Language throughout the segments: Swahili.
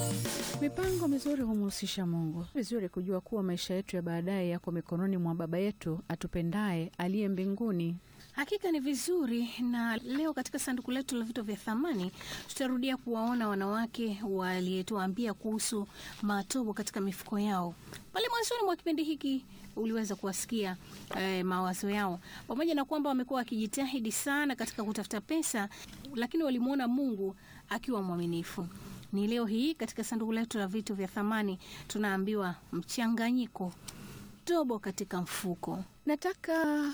Mipango mizuri humhusisha Mungu. Vizuri kujua kuwa maisha yetu ya baadaye yako mikononi mwa Baba yetu atupendaye aliye mbinguni. Hakika ni vizuri. Na leo katika sanduku letu la vitu vya thamani tutarudia kuwaona wanawake walietuambia kuhusu matobo katika mifuko yao. Pale mwanzoni mwa kipindi hiki uliweza kuwasikia eh, mawazo yao, pamoja na kwamba wamekuwa wakijitahidi sana katika kutafuta pesa, lakini walimwona Mungu akiwa mwaminifu. Ni leo hii katika sanduku letu la vitu vya thamani tunaambiwa mchanganyiko, tobo katika mfuko. Nataka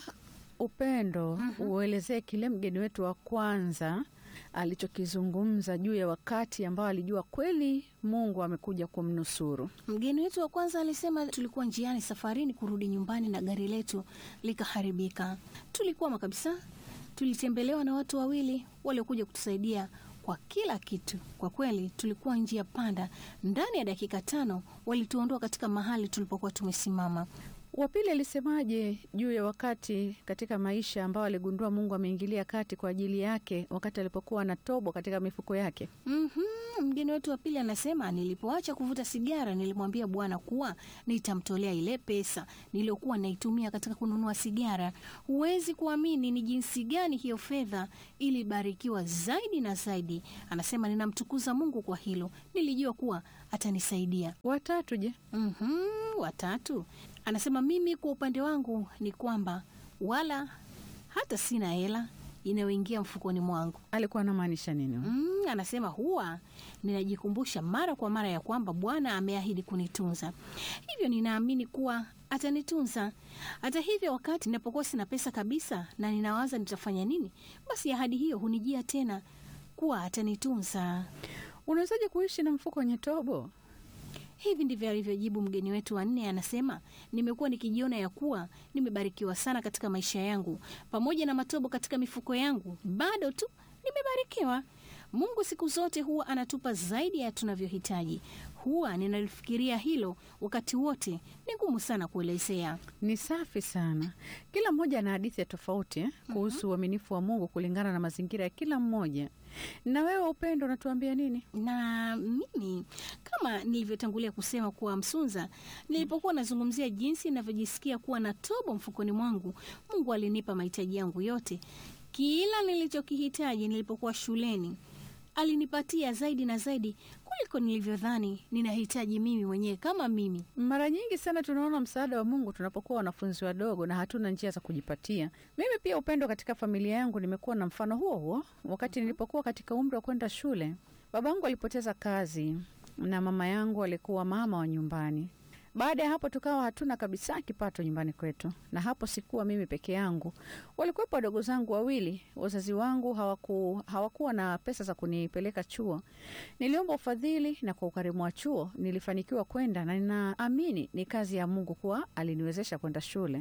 upendo uelezee kile mgeni wetu wa kwanza alichokizungumza juu ya wakati ambao alijua kweli Mungu amekuja kumnusuru. Mgeni wetu wa kwanza alisema, tulikuwa njiani safarini kurudi nyumbani na gari letu likaharibika. Tulikwama kabisa. Tulitembelewa na watu wawili waliokuja kutusaidia kwa kila kitu. Kwa kweli tulikuwa njia panda. Ndani ya dakika tano walituondoa katika mahali tulipokuwa tumesimama. Wa pili alisemaje juu ya wakati katika maisha ambao aligundua Mungu ameingilia kati kwa ajili yake wakati alipokuwa na tobo katika mifuko yake? Mhm, mgeni wetu wa pili anasema, nilipoacha kuvuta sigara nilimwambia Bwana kuwa nitamtolea ile pesa niliyokuwa naitumia katika kununua sigara. Huwezi kuamini ni jinsi gani hiyo fedha ilibarikiwa zaidi na zaidi. Anasema, ninamtukuza Mungu kwa hilo, nilijua kuwa atanisaidia. Watatu je? Mhm, watatu anasema, mimi kwa upande wangu ni kwamba wala hata sina hela inayoingia mfukoni mwangu. Alikuwa anamaanisha nini? Mm, anasema huwa ninajikumbusha mara kwa mara ya kwamba Bwana ameahidi kunitunza, hivyo ninaamini kuwa atanitunza. Hata hivyo, wakati ninapokuwa sina pesa kabisa na ninawaza nitafanya nini, basi ahadi hiyo hunijia tena kuwa atanitunza. Unawezaje kuishi na mfuko wenye tobo? Hivi ndivyo alivyojibu mgeni wetu wa nne. Anasema, nimekuwa nikijiona ya kuwa nimebarikiwa sana katika maisha yangu, pamoja na matobo katika mifuko yangu, bado tu nimebarikiwa. Mungu siku zote huwa anatupa zaidi ya tunavyohitaji. Huwa ninalifikiria hilo wakati wote, ni ngumu sana kuelezea. Ni safi sana. Kila mmoja ana hadithi ya tofauti eh, kuhusu uaminifu wa Mungu kulingana na mazingira ya kila mmoja. Na wewe Upendo, unatuambia nini? na mimi kama nilivyotangulia kusema kuwa Msunza, nilipokuwa nazungumzia jinsi ninavyojisikia kuwa na tobo mfukoni mwangu, Mungu alinipa mahitaji yangu yote, kila nilichokihitaji nilipokuwa shuleni alinipatia zaidi na zaidi kuliko nilivyodhani ninahitaji mimi mwenyewe kama mimi. Mara nyingi sana tunaona msaada wa Mungu tunapokuwa wanafunzi wadogo na hatuna njia za kujipatia. Mimi pia Upendo, katika familia yangu nimekuwa na mfano huo huo. Wakati nilipokuwa katika umri wa kwenda shule, babangu alipoteza kazi na mama yangu alikuwa mama wa nyumbani. Baada ya hapo tukawa hatuna kabisa kipato nyumbani kwetu, na hapo sikuwa mimi peke yangu, walikuwepo wadogo zangu wawili. Wazazi wangu hawaku, hawakuwa na pesa za kunipeleka chuo. Niliomba ufadhili na kwa ukarimu wa chuo nilifanikiwa kwenda, na ninaamini ni kazi ya Mungu kuwa aliniwezesha kwenda shule.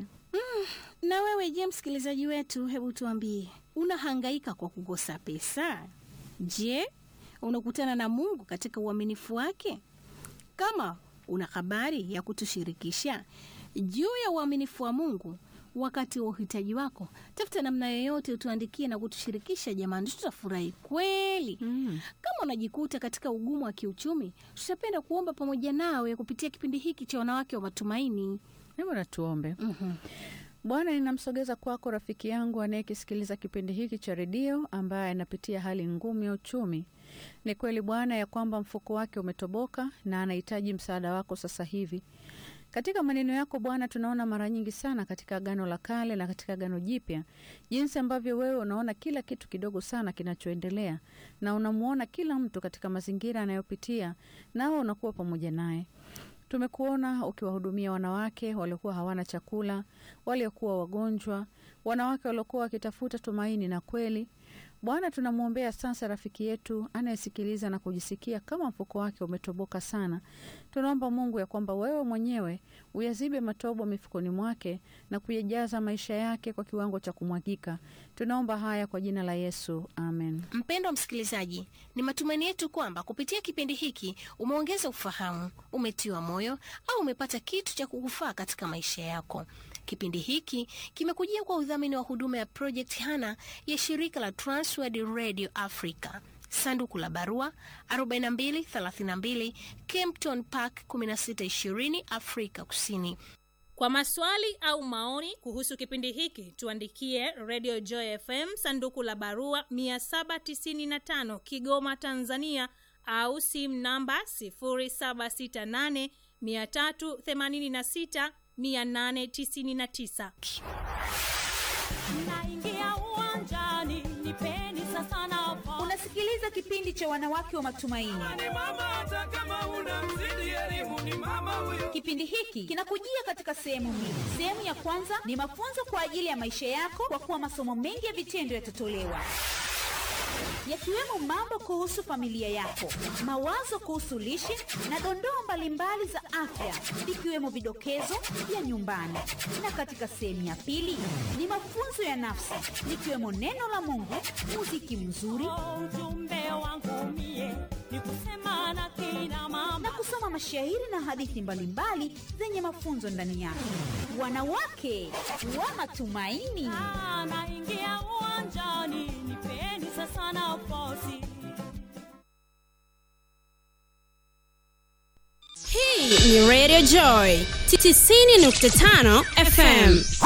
Na wewe je, msikilizaji wetu, hebu tuambie, unahangaika kwa kukosa pesa? Je, unakutana na Mungu katika uaminifu wake? Kama una habari ya kutushirikisha juu ya uaminifu wa Mungu wakati wa uhitaji wako, tafuta namna yoyote utuandikie na kutushirikisha. Jamani, tutafurahi kweli. Mm. Kama unajikuta katika ugumu wa kiuchumi, tutapenda kuomba pamoja nawe kupitia kipindi hiki cha Wanawake wa Matumaini. Hebu natuombe. Mhm. Bwana, ninamsogeza kwako rafiki yangu anayekisikiliza kipindi hiki cha redio ambaye anapitia hali ngumu ya uchumi. Ni kweli Bwana ya kwamba mfuko wake umetoboka na anahitaji msaada wako sasa hivi. Katika maneno yako Bwana, tunaona mara nyingi sana katika Agano la Kale na katika Agano Jipya jinsi ambavyo wewe unaona kila kitu kidogo sana kinachoendelea, na unamwona kila mtu katika mazingira anayopitia, nawe unakuwa pamoja naye. Tumekuona ukiwahudumia wanawake waliokuwa hawana chakula, waliokuwa wagonjwa, wanawake waliokuwa wakitafuta tumaini na kweli. Bwana, tunamwombea sasa rafiki yetu anayesikiliza na kujisikia kama mfuko wake umetoboka sana. Tunaomba Mungu ya kwamba wewe mwenyewe uyazibe matobo mifukoni mwake na kuyajaza maisha yake kwa kiwango cha kumwagika. Tunaomba haya kwa jina la Yesu, amen. Mpendwa msikilizaji, ni matumaini yetu kwamba kupitia kipindi hiki umeongeza ufahamu, umetiwa moyo au umepata kitu cha kukufaa katika maisha yako. Kipindi hiki kimekujia kwa udhamini wa huduma ya Project Hana ya shirika la Transworld Radio Africa. sanduku la barua 4232 Kempton Park 1620 Afrika Kusini. Kwa maswali au maoni kuhusu kipindi hiki tuandikie Radio Joy FM sanduku la barua 795 Kigoma, Tanzania au simu namba 0768 386 899. Naingia uwanjani, nipeni sasa nafasi. Unasikiliza kipindi cha wanawake wa matumaini. ni mama hata kama una mzidi elimu ni mama huyo Kipindi hiki kinakujia katika sehemu mbili. Sehemu ya kwanza ni mafunzo kwa ajili ya maisha yako, kwa kuwa masomo mengi ya vitendo yatatolewa yakiwemo mambo kuhusu familia yako, mawazo kuhusu lishe na dondoo mbalimbali za afya, ikiwemo vidokezo vya nyumbani. Na katika sehemu ya pili ni mafunzo ya nafsi, likiwemo neno la Mungu, muziki mzuri Oh, Ujumbe wangu mie ni kusema na kina na mama, kusoma mashairi na hadithi mbalimbali zenye mafunzo ndani yake. Wanawake wa matumaini. Ah, naingia uwanjani, nipeni sasa nafasi. Hii ni Radio Joy 90.5 FM.